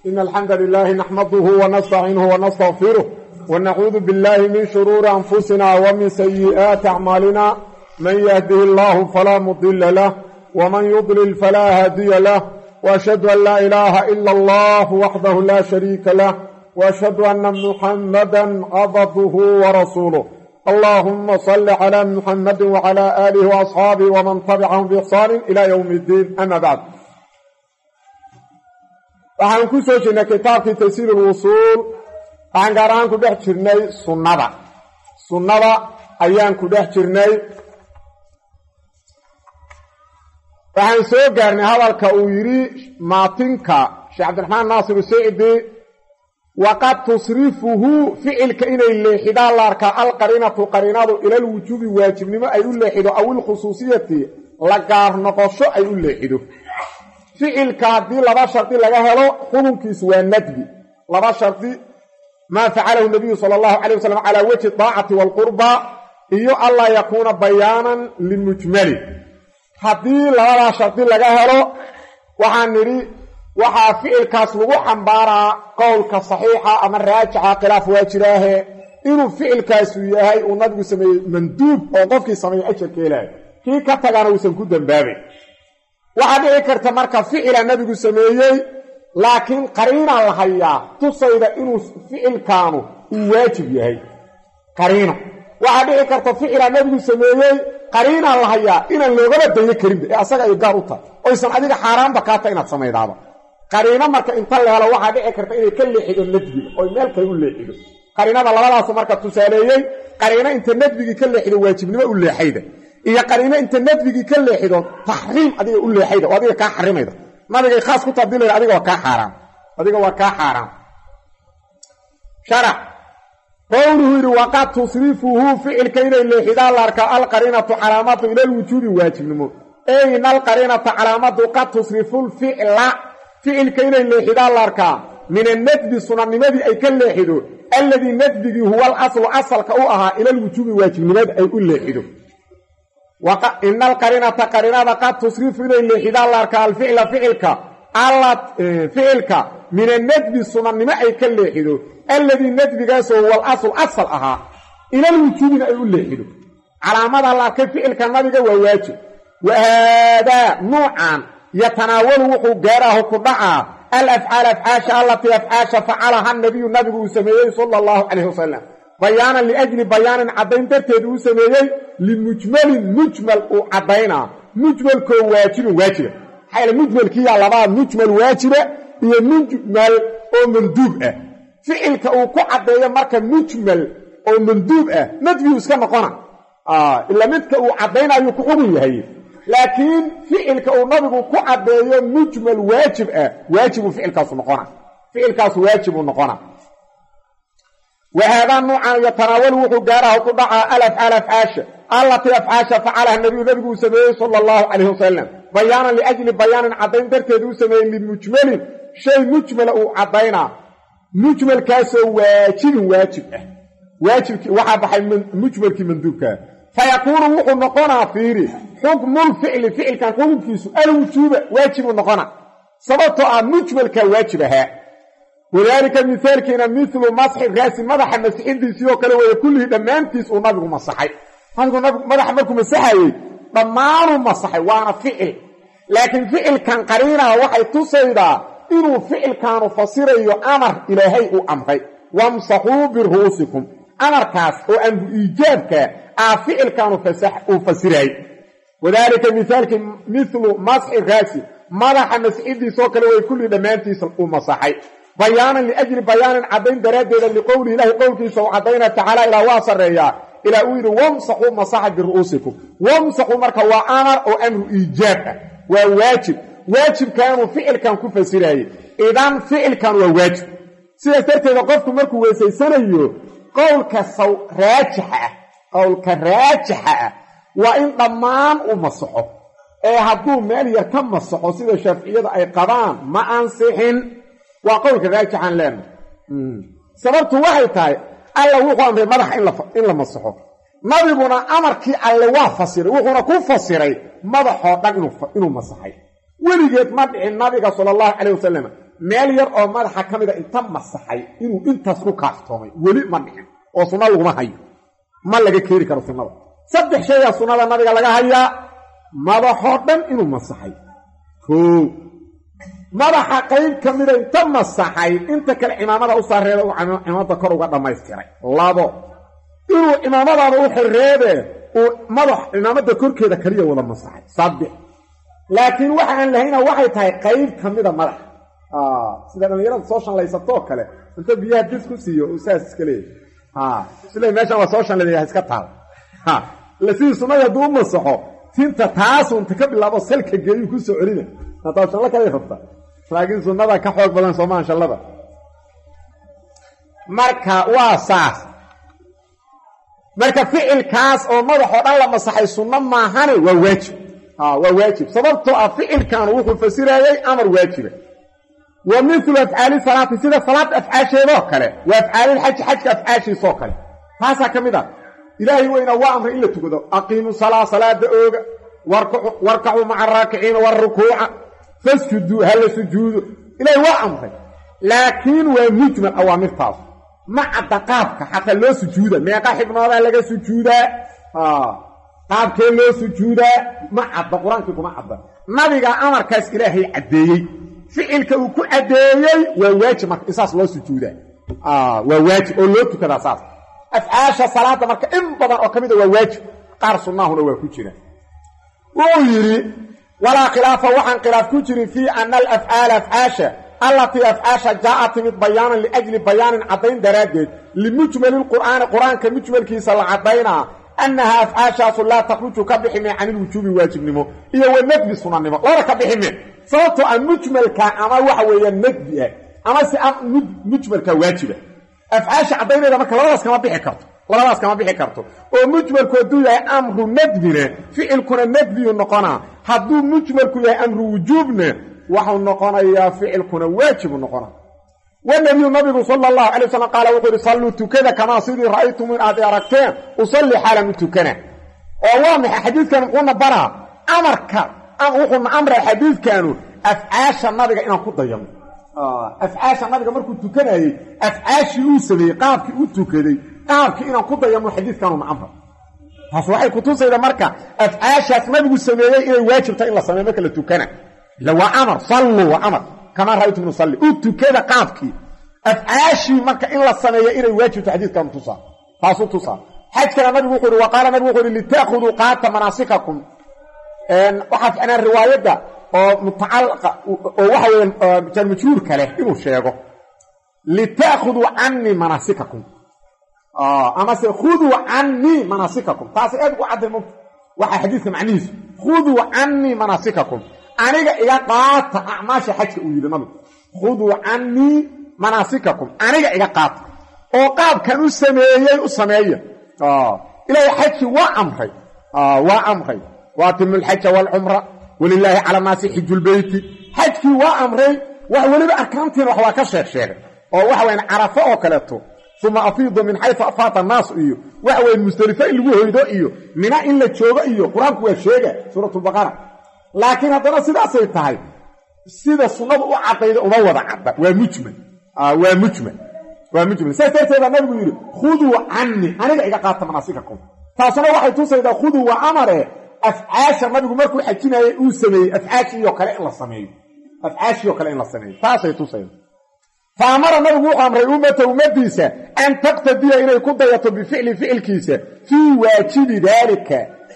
إن الحمد لله نحمده ونستعينه ونستغفره ونعوذ بالله من شرور أنفسنا ومن سيئات أعمالنا من يهده الله فلا مضل له ومن يضلل فلا هادي له وأشهد أن لا إله إلا الله وحده لا شريك له وأشهد أن محمدا عبده ورسوله اللهم صل على محمد وعلى آله وأصحابه ومن تبعهم بإحسان إلى يوم الدين أما بعد waxaan ku soo jirnay kitaabkii taysiir ulwusuul waxaan gaar ahaan ku dhex jirnay sunnada sunnada ayaan ku dhex jirnay waxaan soo gaarnay hadalka uu yidhi maatinka sheekh cabdiraxmaan naasir sicdi waqad tusrifuhu ficilka inay leexidaan la arkaa alqariinatu qariinadu ilalwujuubi waajibnimo ay u leexido aw ilkhusuusiyati la gaar noqosho ay u leexido ficilka haddii laba shardi laga helo xukunkiisu waa nadbi laba shardi maa facalahu nabiyu sala allahu calay wasalam calaa wejhi daacati waalqurba iyo anlaa yakuuna bayaanan limujmali haddii labadaa shardi laga helo waxaan nidhi waxaa ficilkaas lagu xambaaraa qowlka saxiixa ama raajixa khilaaf waa jiraahe inuu ficilkaasu yahay uu nabigu sameeyey manduub oo qofkii sameeyey ajarka helaayo kii ka tagana uusan ku dambaabayn waxaa dhici karta marka ficila nabigu sameeyey laakiin qariinaa la hayaa tusayda inuu ficilkaanu uu waajib yahay qariino waxaa dhici karta ficila nabigu sameeyey qariinaa la hayaa inaan loogaba dayo karinba ee asaga ay gaar u tahay oysan adiga xaaraanba kaata inaad samaydaaba qariino marka inta la helo waxaa dhici karta inay ka leexido nadbiga oy meel kale u leexido qariinada labadaasu marka tusaaleeyey qariino inta nadbigii ka leexido waajibnimo u leexayda iyo qariino inta nadbigii ka leexido taxriim adiga u leexayda oo adiga kaa xarimayda nabigay khaas ku tabdilayda adiga waa kaa xaaraam adiga waa kaa xaaraam sharac qowluhu yidhi waqad tusrifuhu ficilka inay leexidaan la arkaa alqariinatu calaamadu ilalwujuubi waajibnimo eyna alqariinata calaamadu qad tusrifu lficla ficilka inay leexidaan la arkaa min annadbi sunanimadii ay ka leexido alladii nadbigii huwa alaslu asalka u ahaa ilalwujuubi waajibnimada ay u leexido ina alqariinata qariinada qad tusrifu inay leexidaan la arkaa alficla ficilka ficilka min annadbi sunannimo ay ka leexido alladii nadbigaasoo huwa alasl asal ahaa ilalwujuubina ay u leexido calaamada la arkay ficilka nabiga waa waajib wa haadaa nuucan yatanaawalu wuxuu gaaraahu ku dhacaa alafcaal afcaasha allatii afcaasha facalaha nabiyu nabigu uu sameeyey sala allahu calayh wasalam bayaanan liajli bayaanin caddayn darteed uu sameeyey limujmalin mujmal uu caddaynaa mujmalkoo waajibin waajiba maxaa yaele mujmalkiiyaa labaa mujmal waajiba iyo mujmal oo manduub ah ficilka uu ku caddeeyo marka mujmal oo manduub ah nadbigu iska noqona ila midka uu caddaynayuu ku xugun yahay laakiin ficilka uu nabigu ku caddeeyo mujmal waajib ah waajibuu ficilkaasu noqona ficilkaasu waajibuu noqona wahaadaa nuucan yatanaawalu wuxuu gaaraha ku dhacaa alafcaal afcaasha allatii afcaasha facalaha nabiyu nabigu uu sameeyey sala allahu calayh wasalam bayaanan liajli bayaanin caddayn darteed uu sameeyey limujmalin shay mujmala uu caddaynaa mujmalkaasoo waajibin waajib ah waajibkii waxaa baxay mujmalkii manduubkaa fayakuunu wuxuu noqonaa fiiri xukmulficli ficilkan xukunkiisu alwujuuba waajibuu noqona sababtoo ah mujmalkaa waajib ahaa wadaalika mihaalkiina milu masxi raasi madaxa masixidiisii oo kale weeye kullihii dhammaantiis uu nabigu masaxay nabigu madaxa markuu masaxayey dhammaanuu masaxay waana ficil laakiin ficilkan qariinaha waxay tusaydaa inuu ficilkaanu fasirayo amar ilaahay uu amray wamsaxuu biru'uusikum amarkaas oo amru iijaabka ah ficilkaanu uu fasiraayey wadaalika mihaalkii milu masxi raasi madaxa masixidiisoo kale weeye kullihii dhammaantiis uu masaxay bayaanan liajli bayaanin caddayn daraaddeeda liqowlihi ilaahi qowlkiisa uu caddaynaa tacaala ilaa waa sarreeyaa ilaa uu yidhi wamsaxuu masaxa biru'uusikum wamsaxuu marka waa amar oo amru iijaab ah waa waajib waajibkaanuu ficilkan ku fasiraayey idan ficilkan waa waajib sidaas darteeda qofku markuu weysaysanayo qowlka saw raajixa ah qowlka raajixa ah waa in dhammaan uu masaxo ee hadduu meel yar ka masaxo sida shaaficiyada ay qabaan ma ansixin waa qowlka raajixaan leenahay sababtu waxay tahay alla wuxuu amray madaxa in la masaxo nabiguna amarkii alle waa fasiray wuxuuna ku fasiray madaxoo dhan inuu masaxay weligeed ma dhicin nabiga sala allahu calayh wasalam meel yar oo madaxa ka mida inta masaxay inuu intaas ku kaaftoomay weli ma dhicin oo sunna laguma hayo ma laga keeni karo sunnada saddex shayaa sunnada nabiga laga hayaa madaxoo dhan inuu masaxay koo madaxa qayb ka mida inta masaxay inta kale cimaamada u saareeda uu cimaamada kor uga dhammaystiray labo inuu cimaamadaada u xirreebe uu madax cimaamada korkeeda kaliya wada masaxay saddex laakiin waxa aan lahayna waxay tahay qayb ka mida madaxa sida dhallinyarada soo shanlaysatoo kale inta biyaha dis ku siiyo uu saas iska leeyahy isle meeshan waa soo shanlaynaya iska taal sidii sunnada hadduu u masaxo tinta taasunta ka bilaabo salka geeyuu ku soo celina hataa shallo kalay rabta laakiin sunnada ka xoog badan soomaan shallada marka waa saas marka ficilkaas oo madaxoo dhan la masaxay sunno maahane waa waajib waa waajib sababtoo ah ficilkaanu wuxuu fasirayey amar waajiba wa milu afcaali salaati sida salaada afcaasheedoo kale waa afcaalilxaji xajka afcaashiisoo kale taasaa ka mid ah ilaahay weyna waa amray in la tukado aqiimu salaa salaada ooga warkacuu maca araakiciina warukuuca fasjuduu hala sujuudo ilaahay waa amray laakiin waa mujmal awaamirtaas ma cadda qaabka xataa loo sujuuda meeqa xibnoodaa laga sujuudaa qaabkee loo sujuudaa ma cadda qur-aankii kuma cadda nabigaa amarkaas ilaahay caddeeyey ficilka uu ku caddeeyey waa waajib marka isaas loo sujuudaa waa waajib oo loo tukadaa saas afcaasha salaada marka in badan oo ka mida waa waajib qaar sunnaahuna waa ku jira wuu yidhi walaa khilaafa waxaan khilaaf ku jirin fii ana alafcaala afcaasha allatii afcaasha jaa'a timid bayaanan liajli bayaanin caddayn daraaddeed limujmali lqur'aani qur-aanka mujmalkiisa la caddaynaa annaha afcaashaasu laa takhruju ka bixime can ilwujuubi waajibnimo iyo wa nadbi sunanimo lana ka bixime sababtoo a mujmalka ama waxa weeyaan nadbi ah ama si mujmalka waajiba afcaasha caddayneeda marka labadaas kama bixi karto labadaas kama bixi karto oo mujmalku hadduu yahay amru nadbina ficilkuna nadbiyu noqonaa hadduu mujmalku yahay amru wujuubna waxau noqonayaa ficilkuna waajibu noqona wanabiyu nabigu sala allahu calay wasalam qaala wuxuu yidhi salluu tukada kamaa sidii ra'aytum in aad aragteen usalli xaalan u tukana oo waa maxay xadiidkan muxuuna baraa amarka wuxuuna amray xadiidkanu afcaasha nabiga inaan ku dayano afcaasha nabiga markuu tukanayey afcaashii uu sameeyey qaabkii u tukaday qaabkii inaan ku dayano xadiidkanuna amra taas waxay kutusayda marka afcaashaas nabigu sameeyey inay waajibta in la sameeyo marka la tukana ila waa amar salluu waa amar kamaa ra'aytum nusalli u tukada qaabkii afcaashii marka in la sameeyo inay waajibto xadiidkanu tusaa taasuu tusaa xajkana nabigu wuxuu ihi wa qaala nabigu wuxuu ihi lita'khuduu qaata manaasikakum waxaa ficnaan riwaayadda oo mutacalaqa oo waxa weya jarmajruurka leh inuu sheego lita'khuduu canii manaasikakum amase khuduu canii manaasikakum taasi aad ugu cadday mugta waxaa xadiidka macnihiisu khuduu canii manaasikakum aniga iga qaata acmaasha xajka uu yidhi nabigu khuduu canii manaasikakum aniga iga qaata oo qaabkan u sameeyey u sameeya ilaahay xajkii waa amray waa amray waatimu lxaja waalcumra walilaahi cala naasi xijulbeyti xajkii waa amray wax weliba arkaantiina wax waa ka sheeg sheegay oo waxa wayan carafo oo kaleeto uma afiidu min xaysu afaata annaas iyo waxa weyan musdelifo in lagu hoydo iyo mina in la joogo iyo qur-aanku waa sheega suuratulbaqara laakiin haddana sidaasay tahay sida sunnadu u caddayda uma wada cadda waa mujmal waa mujmal waa mujmal saas darteed baa nabigu yidhi khuduu canii aniga iga qaata manaasikakum taasuna waxay tusaydaa khuduu waa amare afcaasha nabigu markuu xajinayay uu sameeyey afcaashiioo kale in la sameeyo afcaashiioo kale in la sameeyo taasay tusayda fa amara nabigu wuxuu amray ummata ummadiisa an taqtadiya inay ku dayato bificli ficilkiisa fii waajibi daalika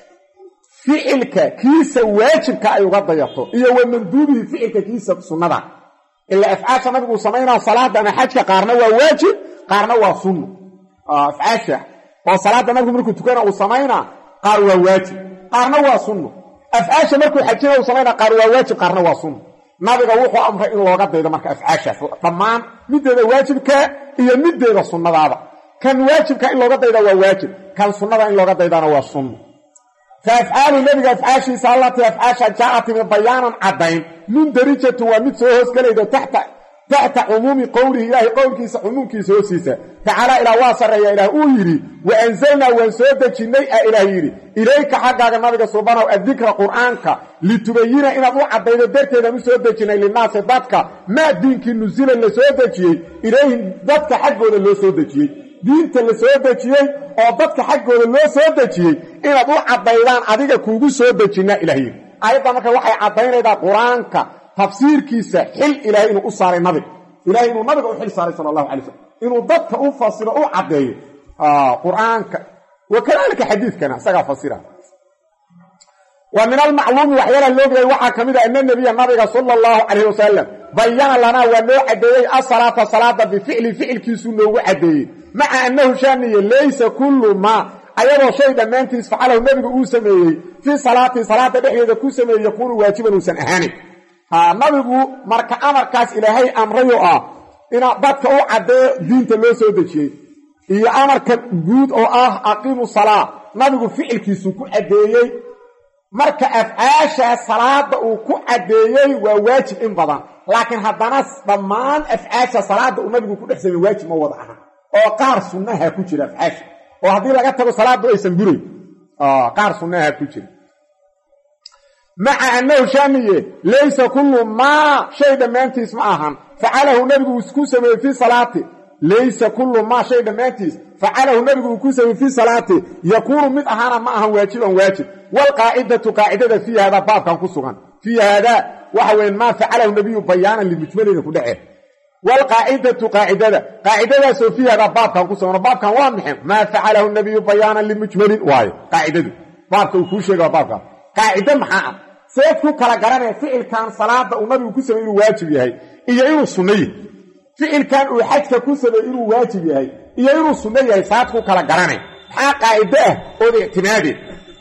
ficilka kiisa waajibka ay uga dayato iyo wa manduubihi ficilka kiisa sunnada ilaa afcaasha nabigu samaynaa salaada ama xajka qaarna waa waajib qaarna waa sunno afcaasha oo salaada nabigu markuu tukana uu samaynaa qaar waa waajib qaarna waa sunno afcaasha markuu xajina uu samaynaa qaar waa waajib qaarna waa sunno nabiga wuxuu amray in looga daydo marka afcaashaas dhammaan mideeda waajibka iyo mideeda sunnadaada kan waajibka in looga dayda waa waajib kan sunnada in looga daydana waa sunno fa afcaalu nebiga afcaashiisa allatii afcaasha jaa'a timi bayaanan caddayn mundarijatun waa mid soo hoosgelaydo taxta taxta cumuumi qowlihi ilaahay qowlkiisa cumuumkiisa hoostiisa tacaala ilaah waa sarreeya ilaah uu yidhi wa anzalnaa waan soo dejinnay a ilaah yidhi ilayka xaggaaga nabiga subanow addikra qur'aanka litubayina inaad u caddaydo darteedaan u soo dejinnay linaasi dadka maa diinkii nusila la soo dejiyey ilayhim dadka xaggooda loo soo dejiyey diinta la soo dejiyey oo dadka xaggooda loo soo dejiyey inaad u caddaydaan adiga kuugu soo dejinnaa ilah yidhi aayadda marka waxay caddaynaydaa qur-aanka tafsiirkiisa xil ilaahay inuu u saaray nabiga ilahay inuu nabiga u xil saaray sala allahu alay slam inuu dadka u fasiro u caddeeyo qur-aanka wa kadalika xadiidkana isagaa fasira wa min almacluumi waxyaalaha loogayay waxaa ka mid a ana nebiya nabiga sala allahu calayh wasalam bayana lanaa waa noo caddeeyey asalaata salaada bificli ficilkiisuu noogu caddeeyey maca annahu shaaniye laysa kullu maa ayadoo shay dhammaantiis facalahu nebigu uu sameeyey fii salaatii salaada dhexdeeda ku sameeyey yakuunu waajiban uusan ahaanin nabigu marka amarkaas ilaahay amrayoo ah ina dadka u caddeeyo diinta loo soo dejiyey iyo amarka guud oo ah aqiimu salaa nabigu ficilkiisuu ku caddeeyey marka afcaashaa salaada uu ku caddeeyey waa waajib in badan laakiin haddana dhammaan afcaasha salaada uu nabigu ku dhex samey waajib ma wada aha oo qaar sunnaha ku jira afcaasha oo haddii laga tago salaaddu aysan burayn qaar sunnaha ku jira maca annahu shaamiye laysa kullu maa shay dhammaantiis ma ahan facalahu nebigu uu ku sameeyey fii salaati laysa kullu maa shay dhammaantiis facalahu nebigu uu ku sameeyey fii salaati yakuunu mid ahaana ma ahan waajiban waajib waalqaacidatu qaacidada fii haadaa baabkan ku sugan fii haadaa waxa weyan maa facalahu nebiyu bayaanan limujmalina ku dhece waalqaacidatu qaacidada qaacidadaasoo fii haadaa baabkan ku sugan baabkan waa maxay maa facalahu nebiyu bayaanan limujmalin waayo qaacidadu baabka uu kuu sheega waa baabkan qaacido maxaa ah seed ku kala garanaya ficilkan salaada uu nabigu ku samey inuu waajib yahay iyo inuu sunno yahay ficilkan uu xajka ku samey inuu waajib yahay iyo inuu sunno yahay saad ku kala garanay maxaa qaacido ah ood ictimaadee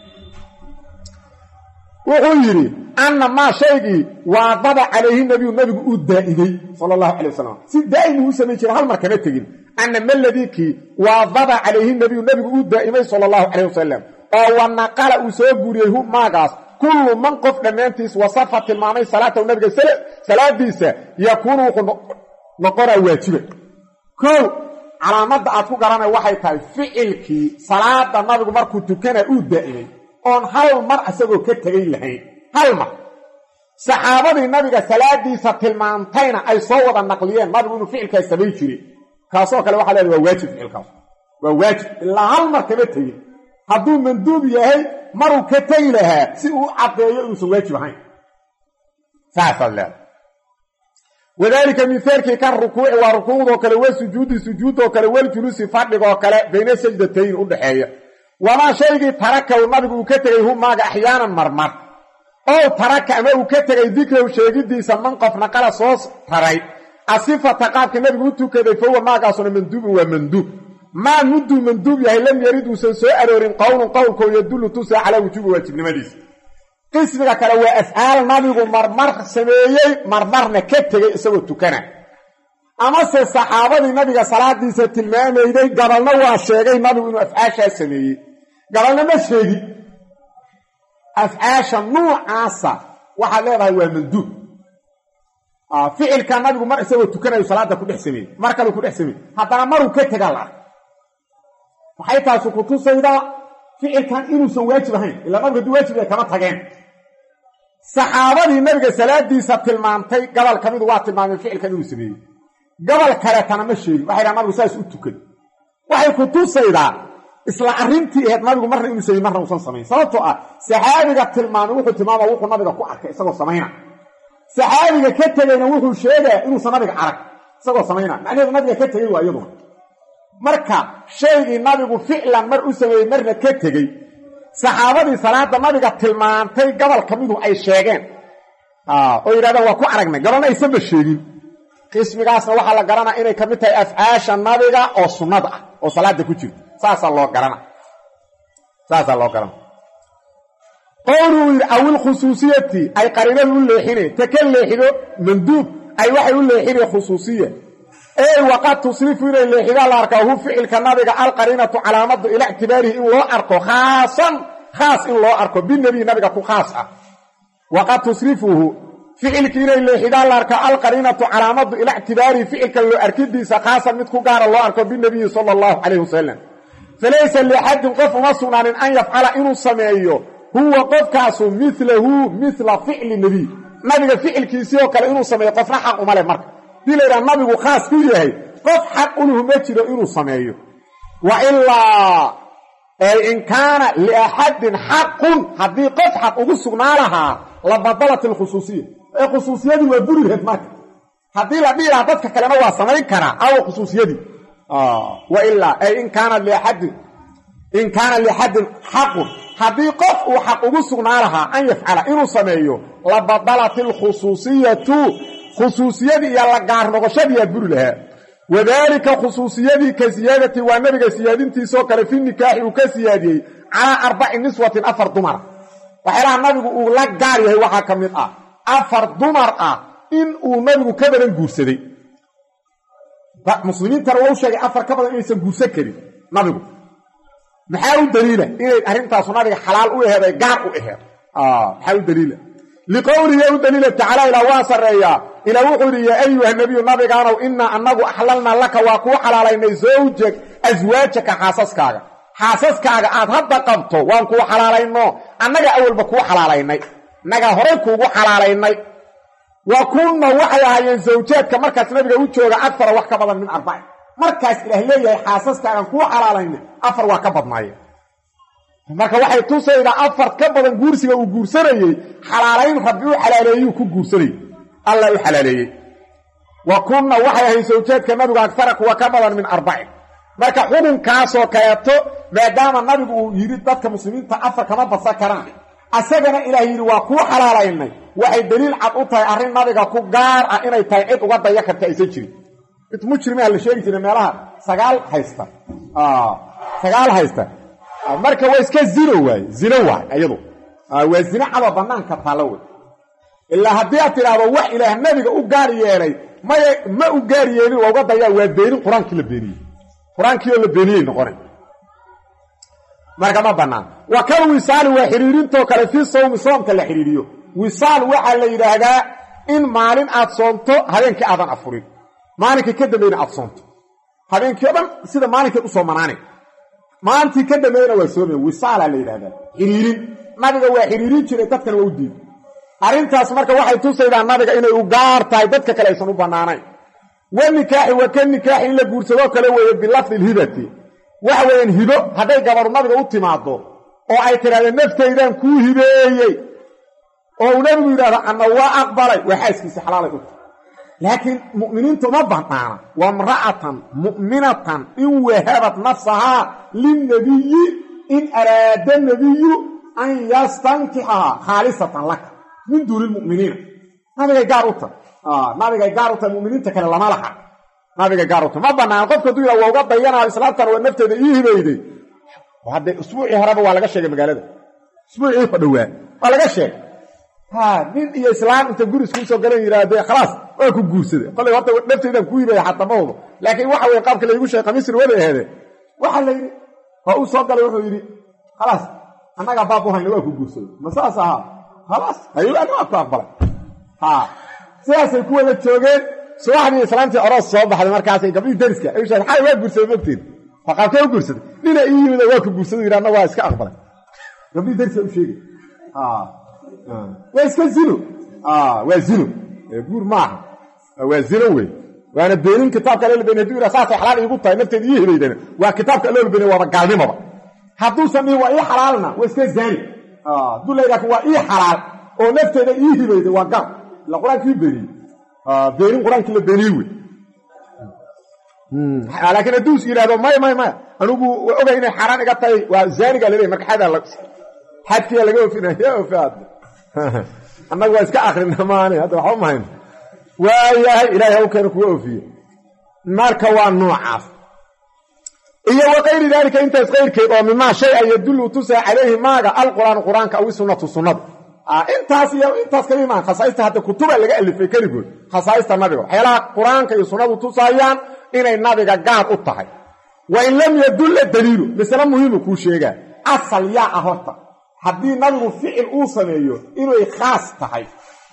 wuxuu yidhi anna maa shaygii waadaba calayhi nabiyu nabigu uu daa'imay sala allahu calay wasalam si daa'im uu samayn jiray hal mar kama tegin anna maladiikii waadaba calayhi nabiyu nabigu uu daa'imay sala allahu calayh wasalam oo wanaqala uu soo guuriyey hu maagaas kullu man qof dhammaantiis wasafa tilmaamay salaatahu nabiga salaadiisa yakuunu wuxuu noqonaa waajiba kow calaamadda aad ku garanay waxay tahay ficilkii salaada nabigu markuu tukana uu daa'imay oon hal mar isagoo ka tegay lahayn hal mar saxaabadii nabiga salaadiisa tilmaantayna ay soo wada naqliyeen nabigu inuu ficilkaas samayn jiray kaasoo kale waxaa leedahay waa waajib ficilkaas waa waajib ilaa hal mar kama tegin hadduu manduub yahay maruu ka tegi lahaa si uu caddeeyo inuusan waajib ahayn saasaad leedahay wadaalika mihaalkii kan rukuuci waa rukuucdoo kale wa sujuudi sujuudoo kale waljuluusi fadhigoo kale bayna sajdatayn u dhaxeeya wamaa shaygii tarakaw nabigu uu ka tegay hu maaga axyaanan marmar ow taraka ama uu ka tegay dikrahu sheegidiisa man qof naqala soo taray asifata qaabka nabigu u tukaday fahuwa maagaasuna manduubun waa manduub maa mudduu manduub yahay lam yarid uusan soo aroorin qowlun qowlkoo yadullu tusa calaa wujuubi waajibnimadiisa qismiga kale waa afcaal nabigu marmar sameeyey marmarna ka tegey isagoo tukana amase saxaabadii nabiga salaadiisa tilmaamayday gabalna waa sheegay nabigu inuu afcaashaa sameeyey gabalna ma sheegin afcaasha nuucaasa waxaad leedahay waa manduub ficilka nabigu mar isagoo tukanayu salaada ku dhex sameeyey mar kaleu ku dhex sameeyey haddana maruu ka tegaa la ark waxay taasu ku tusaydaa ficilkan inuusan waajib ahayn ilaa nabigu hadduu waajib yahay kama tageen saxaabadii nabiga salaadiisa tilmaamtay gabal ka midu waa tilmaameen ficilkan inuu sameeyey gabal kaleetana ma sheegin waxay dhaha nabigu saas u tukan waxay ku tusaydaa isla arrintii ahayd nabigu marna inuu sameey marna uusan samayn sababtoo ah saxaabiga tilmaamay wuxuu tilmaama wuxuu nabiga ku arkay isagoo samayna saxaabiga ka tegayna wuxuu sheegaa inuusan nabiga arag isagoo samayna macnaheedu nabiga ka tegey waa iyaduna marka shaygii nabigu ficlan mar u sameeyey marna ka tegey saxaabadii salaada nabiga tilmaantay gobol ka midu ay sheegeen oo yidhahdeen waa ku aragnay gabalna aysanba sheegin qismigaasna waxaa la garanaa inay ka mid tahay afcaasha nabiga oo sunnada ah oo salaada ku jirta saasaa loo garana saasaa loo garana qowluu yidhi awil khusuusiyati ay qariinadu u leexineen ta ka leexido manduub ay waxay u leexineen khusuusiya ey waqad tusrifu inay leexidaan la arkaa hu ficilka nabiga alqariinatu calaamadu ilaa ictibaarihi in loo arko khaasan khaas in loo arko binebiy nabiga ku khaas ah waqad tusrifuhu ficilki inay leexidaan la arko alqariinatu calaamadu ila ictibaarihi ficilka loo arkidiisa khaasan mid ku gaara loo arko binabiyi sala allahu calayh wasalam falaysa liaxadin qof uma sugnaanin an yafcala inuu sameeyo huwa qofkaasu milahu mila ficli nebiy nabiga ficilkiisii oo kale inuu sameeyo qofna xaq uma leh marka hadii la yidhaha nabigu khaas ku yahay qof xaq uluhu ma jiro inuu sameeyo wa ilaa in kaana liaxadin xaqun haddii qof xaq ugu sugnaa lahaa la badalat alkhusuusiya ee khusuusiyadii waa buri laheed marka haddii la dhihi lahaa dadka kalena waa samayn karaa awa khusuusiyadii wa ilaa ay in kaana liaxadin in kaana liaxadin xaqun haddii qof uu xaq ugu sugnaa lahaa an yafcala inuu sameeyo la badalat alkhusuusiyatu khusuusiyadii iyo la gaar noqoshadiiyaa buri lahaa wadaalika khusuusiyadii ka siyaadati waa nabiga siyaadintiisoo kale fi nikaaxi uu ka siyaadiyey calaa arbaci niswatin afar dumara waxyaalaha nabigu uu la gaar yahay waxaa ka mid ah afar dumar ah in uu nabigu ka badan guursaday muslimiintana waa u sheegay afar ka badan inaysan guursan karin nabigu maxaa u daliila inay arrintaasu nabiga xalaal u aheed ay gaar u aheed maxaa u daliila liqowlihi u daliila tacaala ilaa waa sarreeyaa ilaa wuxuu yidhi yaa ayuha nebiyu nabigaanow innaa annagu axlalnaa laka waa kuu xalaalaynay zawjag aswaajaka xaasaskaaga xaasaskaaga aad hadda qabto waan kuu xalaalayno annaga awalba kuu xalaalaynay nagaa horay kuugu xalaalaynay wa kunna waxay ahaayeen zawjaadka markaas nabiga u jooga afara wax ka badan min arbacin markaas ilaah leeyahay xaasaskaagan kuu xalaalaynay afar waa ka badnaayeen marka waxay tusaydaa afar ka badan guursiga uu guursanayey xalaalayn rabbi u xalaaleeyuu ku guursanayey alla u xalaaleeyey wa kunna waxay ahayn sawjaadka nabigu agfara kuwa ka badan min arbacin marka xukunkaasoo kaleeto maadaama nabigu uu yidhi dadka muslimiinta afar kama badsan karaan asagana ilaah yidhi waa kuu xalaalaynay waxay daliil cad u tahay arrin nabiga ku gaar ah inay tahay cid uga daya karta aysan jirin mid mujrimaa la sheegi jira meelaha sagaal haysta sagaal haysta marka waa iska zino waaye zino waay iyadu waa zino cadoo banaanka taalo wey ilaa haddii aad tidhaahdo wax ilaah nabiga u gaar yeelay maya ma u gaar yeelin waa uga dayaa waa beenin qur-aankii la beeniyey qur-aankii oo la beeniyey noqonay marka ma bannaan wa kal wisaali waa xidhiirintoo kale fii sawmi soomka la xidhiiriyo wisaal waxaa la yidhaahdaa in maalin aad soonto habeenkii aadan afurin maalinkii ka dambayna aad soonto habeenkii o dhan sida maalinkeed u soomanaanay maalintii ka dambeeyna waa soomaya wisaalaa la yidhahdaa xidhiirin nabiga waa xidhiirin jiray dadkana waa u diiday arrintaas marka waxay tusaydaa nabiga inay u gaar tahay dadka kale aysan u bannaanayn wa nikaaxi wa ka nikaaxi in la guursadoo kale weeye bilafdi lhibati waxa weeyaan hibo hadday gabaru nabiga u timaado oo ay tidhahdeen naftaydaan kuu hibeeyey oo uu nabigu yidhahdo anna waa aqbalay waa xaaskiisi xalaalay u tahay laakiin mu'miniinta uma bannaana wa imra'atan mu'minatan in wahabat nafsahaa linnabiyi in araada nabiyu an yastankixahaa khaalisatan laka min duuni lmu'miniina nabigay gaar u tahay nabigay gaar u tahay muminiinta kale lama laha nabigay gaar u tahay ma bannaan qofka haduu yidhah waa uga dayanaa islaamtan waa nafteeda ii hibayday haddee usbuucii horeba waa laga sheegay magaalada usbuucii ho dhowaa waa laga sheegay ha nin iyo islaam inta guri iskuu soo galan yidhaahdee khalaas waa ku guursaday kolay horta nafteydaan ku hibaya xataa ma wado laakiin waxa weye qaabka laygu sheegay khamiisri waday aheede waxaa la yidhi waa uu soo galay wuxuu yidhi khalaas annagaa baab u hayna waa ku guursaday ma saas ahaa khalaas hayani waa ku aqbalay ha sidaasay ku wada joogeen subaxdii islaamtii oroos soo baxday markaasay gabdhihii dariska ay sheegeen xay waa guursaday mogtiin faqaabkee u guursaday nina ii yimid waa ku guursaday yidhi anna waa iska aqbalay gabdhihii dariska u sheegay waa iska zino waa zino guur maaha waa zino wey waana beenin kitaabka alla been haduu yidha saasay xalaal iigu tahay nafteeda ii hibaydana waa kitaabka alla beenay waaba gaalnimoba hadduusan dhihin waa ii xalaalna waa iska zaani hadduu layidhaha waa ii xalaal oo nafteeda ii hibayday waa gaal ila qur-aankii beeniyey beenin qur-aankii la beeniyey wey laakiin hadduu is yidhahdo maya maya maya anigu waa ogay inay xaaraan iga tahay waa zaanigaa laleeyahy marka xadaa xadkiyaa laga ofinaya ofaad annagu waa iska akrina maani hadda waxba mahayn waayahay ilahay haw keena kuga ofiye marka waa noocaas iyo wa kayri daalika intaas kayrkeed oo mimaa shay a yadullu tusaa calayhi maaga alqur'aanu qur-aanka aw isunatu sunnada intaas iyo intaas kali maa khasaaista hadda kutuba laga alifay keligood khasaaista nabiga waxyaalaha qur-aanka iyo sunnadu tusaayaan inay nabiga gaar u tahay wa in lam yadulla daliilu misle muhiimu kuu sheegaa asal yaa ah horta haddii nabigu ficil uu sameeyo inay khaas tahay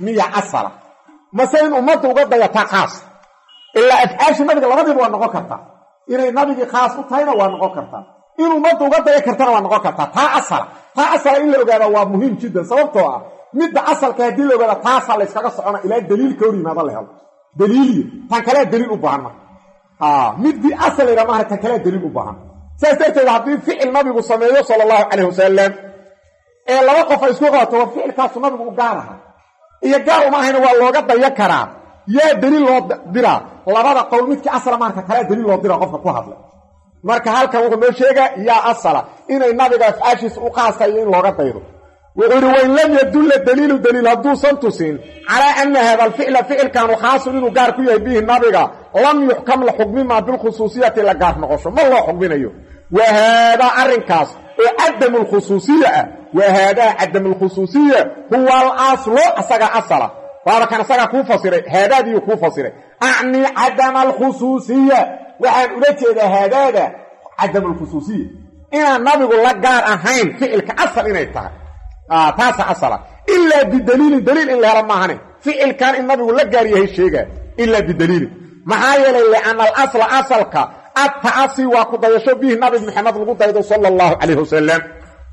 miya asala mase in ummadda uga dayataa khaas ilaa afcaashii nabiga labadiiba waa noqon kartaa inay nabigii khaas u tahayna waa noqon kartaa in ummadda uga daya kartana waa noqon kartaa taa asala taa asala in la ogaada waa muhiim jiddan sababtoo ah midda asalka haddii la ogaada taasaa la yskaga socona ilaa daliilka hor yimaada la helo daliiliyo tan kalea daliil u baahan marka midii asal la yidhaha maaha tan kalea daliil u baahan saas darteed haddii ficil nabigu sameeyo sala allahu calayh wasalam ee laba qof ay isku qabato war ficilkaasu nabigu u gaar aha iyo gaar uma ahayna waa looga daya karaa yaa daliil loo diraa labada qowl midkii asala maarka kalea daliil loo diraa qofka ku hadlay marka halkan wuxuu noo sheegaa yaa asala inay nabiga afcaashiisa u qaasayo in looga daydo wuxuu yidhi wain lam yadulla daliilu daliil hadduusan tusin calaa ana hada alficla ficilkaanu khaasun inuu gaar ku yahay bihi nabiga lam yuxkam la xukmimaa bilkhusuusiyati la gaar noqosho ma loo xukminayo wa haadaa arrinkaas oo cadamu lkhusuusiya ah wa haadaa cadamu lkhusuusiya huwa alaslo asagaa asala waaba kan asagaa kuu fasiray haadaadiiyu kuu fasiray acni cadama alkhusuusiya waxaan ula jeedaa haadaada cadamu lkhusuusiya inaan nabigu la gaar ahayn ficilka asal inay tahay taasa asala ilaa bidaliilin daliil in la helo maahane ficilkan in nabigu la gaar yahay sheegaa ilaa bidaliilin maxaa yeelay lianna alasla asalka atta'asi waa ku dayasho bihi nabi maxamed lagu daydo sala allahu calayh wasalam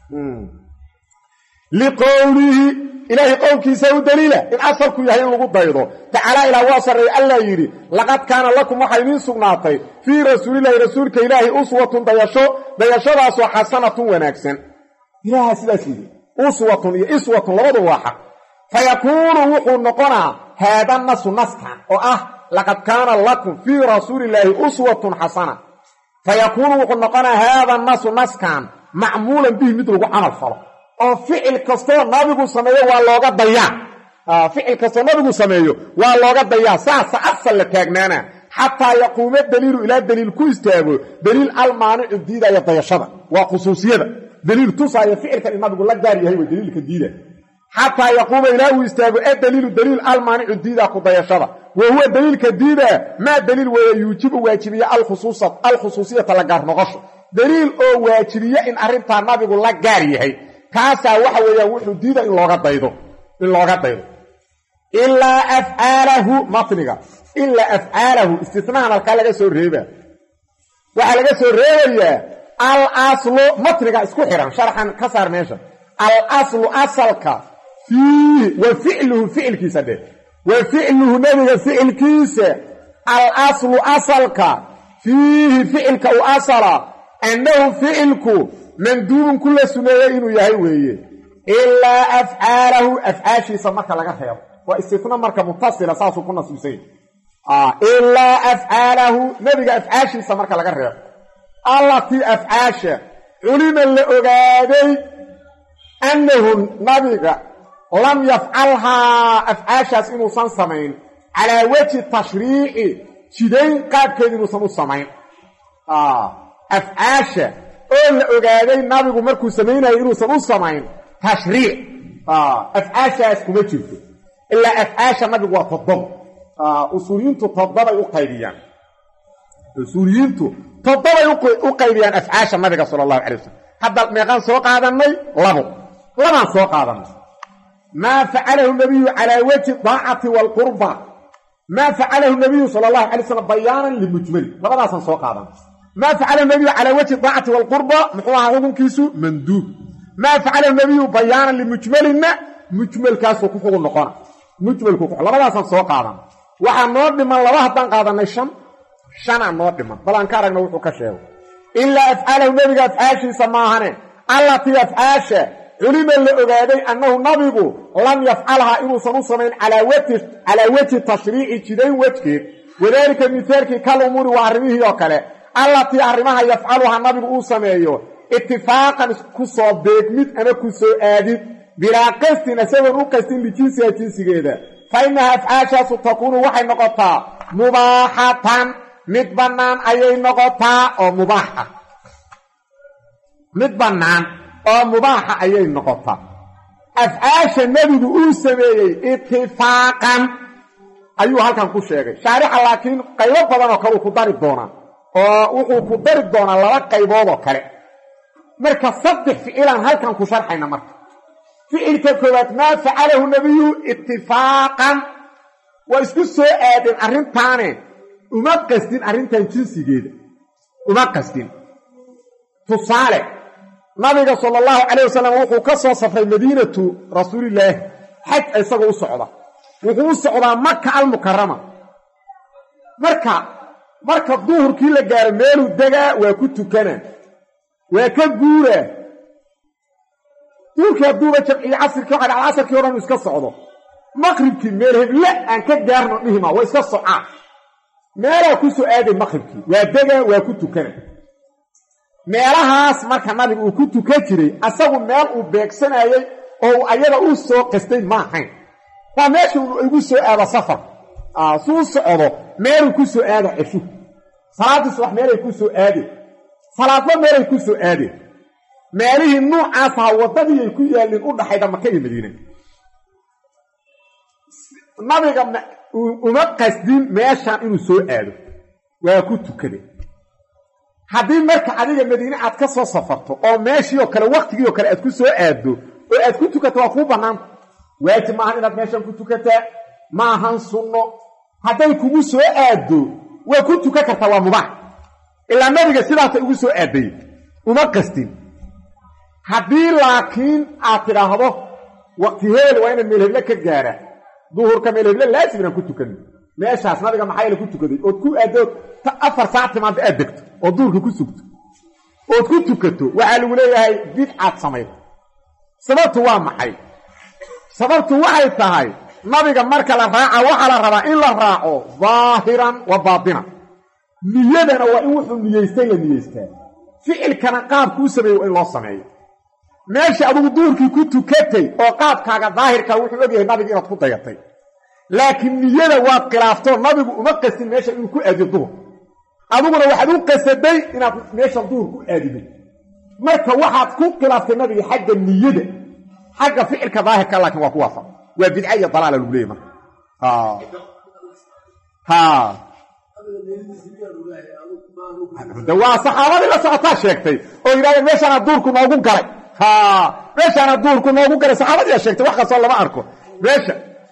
liqowlihi ilaahay qowlkiisa u daliila in asalku yahay in lagu daydo tacaala ilaa waa sarreey allaa yidhi laqad kaana lakum waxaa idiin sugnaatay fii rasuulillahi rasuulka ilaahi uswatun dayasho dayashadaasoo xasanatun wanaagsan ilaaha sidaas yidhi uswatun iyo iswatun labadu waa xaq fa yakuunu wuxuu noqonaa haada nasu naskan oo ah laqad kaana lakum fii rasuulillaahi uswatun xasana fa yakuunu wuxuu noqonaa haada nasu naskan macmuulan bihi mid lagu camal falo oo ficil kastoo nabigu sameeyo waa looga dayaa ficil kastoo nabigu sameeyo waa looga dayaa saasa asal la taagnaana xataa yaquuma daliilu ilaa daliil ku istaago daliil almaanicu diidaya dayashada waa khusuusiyada daliil tusaaya ficilkan in nabigu la gaar yahay way daliilka diida xataa yaquuma ilaa uu istaago adaliilu daliil almaanicu diida ku dayashada wa huwa daliilka diida maa daliil weeye yuujibu waajibiya alkhusuusiyata la gaar noqosho daliil oo waajibiye in arrintaa nabigu la gaar yahay kaasaa waxa weeyaan wuxuu diida in looga daydo in looga daydo ilaa afcaalahu matniga ilaa afcaalahu istinahan halkaa laga soo reeba waxaa laga soo reebayaa al aslu matniga isku xihan sharxan ka saar meesha al aslu asalka fiihi wa ficluhu ficilkiisa dheh wa ficluhu nebiga ficilkiisa al aslu asalka fiihi ficilka u asala annahu ficilku manduubun ku la suneeyey inuu yahay weeye ilaa afcaalahu afcaashiisa marka laga reebo waa istina marka mutasila saasuu ku nasiibsanya ilaa afcaalahu nebiga afcaashiisa marka laga reebo allatii afcaasha culima la ogaaday annahu nabiga lam yafcalhaa afcaashaas inuusan samayn calaa wejhi tashriici jidayn qaabkeed inuusan u samayn afcaasha oo la ogaaday nabigu markuu samaynayo inuusan u samayn tashriic afcaashaas kuma jirto ilaa afcaasha nabigu waa toddoba usuuliyiintu toddobay u qaybiyaan usuuliyiintu toddobay u qaybiyaan afcaasha nabiga sala allahu calay wasalam hadda meeqaan soo qaadannay labo labaan soo qaadannay maa facalahu nabiyu calaa wejhi daacati waalqurba maa facalahu nabiyu sala allahu calay slam bayaanan limujmali labadaasaan soo qaadanay maa facalahu nabiyu calaa wejhi daacati waalqurba muxuu ahaa xukunkiisu manduub maa facalahu nabiyu bayaanan limujmalinna mujmalkaasuu ku xugun noqona mujmalku labadaasaan soo qaadanay waxaa noo dhiman laba haddaan qaadanay shan shanaa noo dhiman bal aan ka aragna wuxuu ka sheego ilaa afcaalahu nebiga afcaashiisa maahane allatii afcaasha culima la ogaaday annahu nabigu lam yafcalhaa inuusan u samayn calaa wejhi tashriici jidayn wejgeed wadaalika mihaalkii kal umuuri waa arrimihii oo kale allatii arrimaha yafcaluhaa nabigu uu sameeyo itifaaqan ku soo beegmid ama ku soo aadid bilaa qastin isagoon u qastin lijinsiha jinsigeeda fa innaha afcaashaasu takuunu waxay noqotaa mubaaxatan mid bannaan ayay noqotaa oo mubaaxa mid bannaan oo mubaaxa ayay noqotaa afcaasha nebigu uu sameeyey itifaaqan ayuu halkan ku sheegay shaarixa laakiin qaybo badan oo kaleu ku dari doonaa oo wuxuu ku dari doonaa laba qaybood oo kale marka saddex ficilaan halkan ku sharxayna marka ficilka koowaad maa facalahu nabiyu itifaaqan waa isku soo aadeen arrintaane uma qasdin arrintan jinsigeeda uma qasdin tusaale nabiga sala allahu calayh wasalam wuxuu ka soo safray madiinatu rasuulillaahi xaj isagoo u socda wuxuu u socdaa maka almukarama marka marka duhurkii la gaaro meeluu degaa waa ku tukana waa ka guuraa duhurkii hadduuba jamciye casirkii waxa dhaca casarkii o dhan uu iska socdo maqribkii meel heble aan ka gaarno dhihima waa iska socaa meelaa ku soo aaday maqribkii waa degaa waa ku tukana meelahaas marka nabiga uu ku tukan jiray asagu meel uu beegsanayey oo ayada u soo qastay ma ahayn waa meesha igu soo aado safar suu socdo meeluu ku soo aado ceshu salaaddii subax meelay ku soo aadeen salaadba meelay ku soo aadeen meelihii nuucaas ahaa waddadiiay ku yaalliin u dhaxayda maka iyo madiine nabiga uma qasdin meeshaan inuu soo aado waa ku tukade haddii marka adiga madiine aad ka soo safarto oo meeshii oo kale wakhtigii oo kale aad ku soo aaddo oo aad ku tukato waa kuu bannaanta waajib maahan inaad meeshan ku tukataa ma ahan sunno hadday kugu soo aaddo waa ku tukan kartaa waa mubaax ilaa nabiga sidaasay ugu soo aadday uma qastin haddii laakiin aad tidhaahdo waqti heel waa inaad meelheble ka gaara duhurka meelheble laazim inaan ku tukan meeshaas nabiga maxaa yeele ku tukaday ood ku aaddood afar saac timaadda aad degto oo duhurka ku sugto ood ku tukato waxaa lagu leeyahay bidcaad samayda sababtu waa maxay sababtu waxay tahay nabiga marka la raaca waxaa la rabaa in la raaco daahiran wa baatinan niyadana waa in wuxuu niyeystay la niyeystaa ficilkana qaabkuu sameeye waa in loo sameeyo meesha adugu duurkii ku tukatay oo qaabkaaga daahirkaa wuxuu ogyahay nabiga inaad ku dayatay laakiin niyada waad khilaaftoo nabigu uma qastin meesha inuu ku aadiyo duhur adiguna waxaad u qasaday inaad meeshan duhur ku aadido marka waxaad ku khilaaftay nabiga xagga niyada xagga ficilka daahirka laakiin waa ku waafaq waa bidca iyo dalaala lagu leeyay marka de waa saxaabadii la socotaa sheegtay oo yidhahdeen meeshaana duurku noogu galay meeshaana duurku noogu galay saxaabadiiaa sheegtay wax kastoo lama arko meesha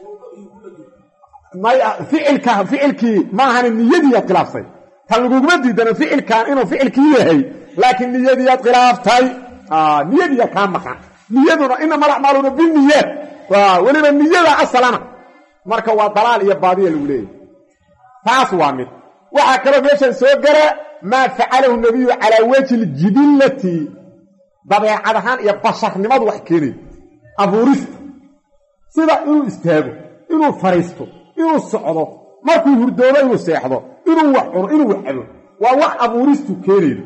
ficilka ficilkii maahani niyadiiyaad khilaaftay tan laguguma diidana ficilkan inuu ficilkii yahay laakiin niyadiiyaad khilaaftay niyadiiyaa kaa maqan niyaduna inama lacmaaluuna biniyaad weliba niyada asalana marka waa dalaal iyo baadiya lagu leeyahy taas waa mid waxaa kaloo meeshan soo gara maa facalahu nabiyu calaa wajhi ljibillati dabeecad ahaan iyo basharnimadu wax keenayo abuurista sida inuu istaago inuu fariisto inuu socdo markuu hurdoobo inuu seexdo inuu wax cuno inuu wax cabo waa wax abuuristu keenaydo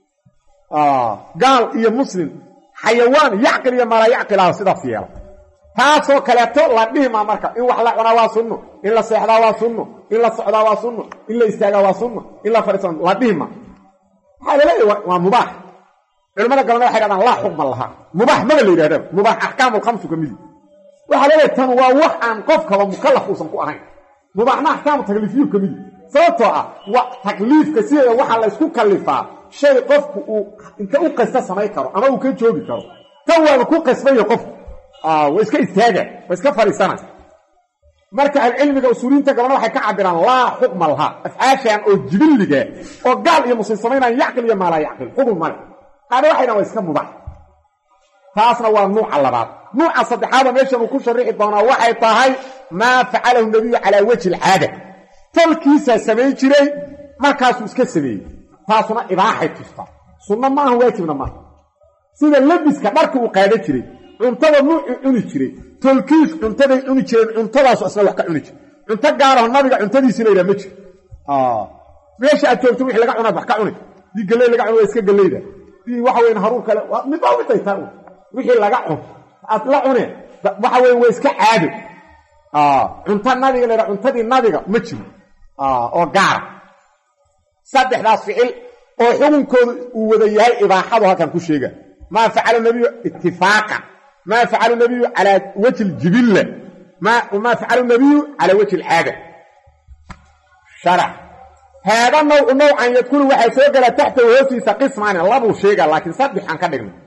gaal iyo muslim xayawaan yacqil iyo maalaa yacqilaha sidaas yeela taasoo kaleeto la dhihimaa marka in wax la cunaa waa sunno in la seexdaa waa sunno in la socdaa waa sunno in la istaagaa waa sunno in la fadhiisa la dhihima maxaa laleeyahy waa mubaax culamada galana waxay dhahdaan laa xukma lahaa mubaax maba la yidhahdaba mubaax axkaamulkhamsu ka midi waxaa leedahay tan waa wax aan qofkaba mukallaf uusan ku ahayn mubaaxna axkaamu takliifiyu ka midi sababtoo ah wa takliifka sideeda waxaa laysku kallifaa shay qofku uu inta u qasta samayn karo ama uu ka joogi karo tan waaba ku qasbaya qofku waa iska istaaga waa iska fadhiisana marka ahlucilmiga usuuliyiinta galana waxay ka cabiraan laa xukma lahaa afcaashan oo jibilliga oo gaal iyo muslim samaynaan yacqil iyo maalaa yacqil xukun male qaana waxay dhahan waa iska mubax taasna waa nuuca labaad nuuca saddexaada meeshan uu ku sharixi doonaa waxay tahay maa facalahu nabiyu calaa wajhi alcaada tolkiisaa samayn jiray markaasuu iska sameeyey taasuna ibaaxay tustaa sunno maaha waajibna maaha sida lebiska dharka uu qaadan jiray cuntada nuucuu cuni jiray tolkiis cuntaday cuni jireen cuntadaasu asna wax ka cuni jira cunto gaaraho nabiga cuntadiisi la yidhaha ma jiro meesha aad joogto wixii laga cunaad wax ka cuni dii galley laga cuna waa iska galleyda dii waxa weyn haruur kale midba miday taa wixii laga cun aad la cuneen waxa weyn waa iska caado cunto nabiga la yidhaha cuntadii nabiga ma jiro oo gaara saddexdaas ficil oo xukunkoodu uu wada yahay ibaaxadu halkan ku sheega maa facala nabiyu itifaaqan maa facalu nabiyu calaa wajhi ljibilla maa facalu nabiyu calaa wajhi alcaada sharax haada nawcu nawcan yadkulu waxaa soo gala taxtahu hoostiisa qismaani labuu sheega laakiin saddexaan ka dhignay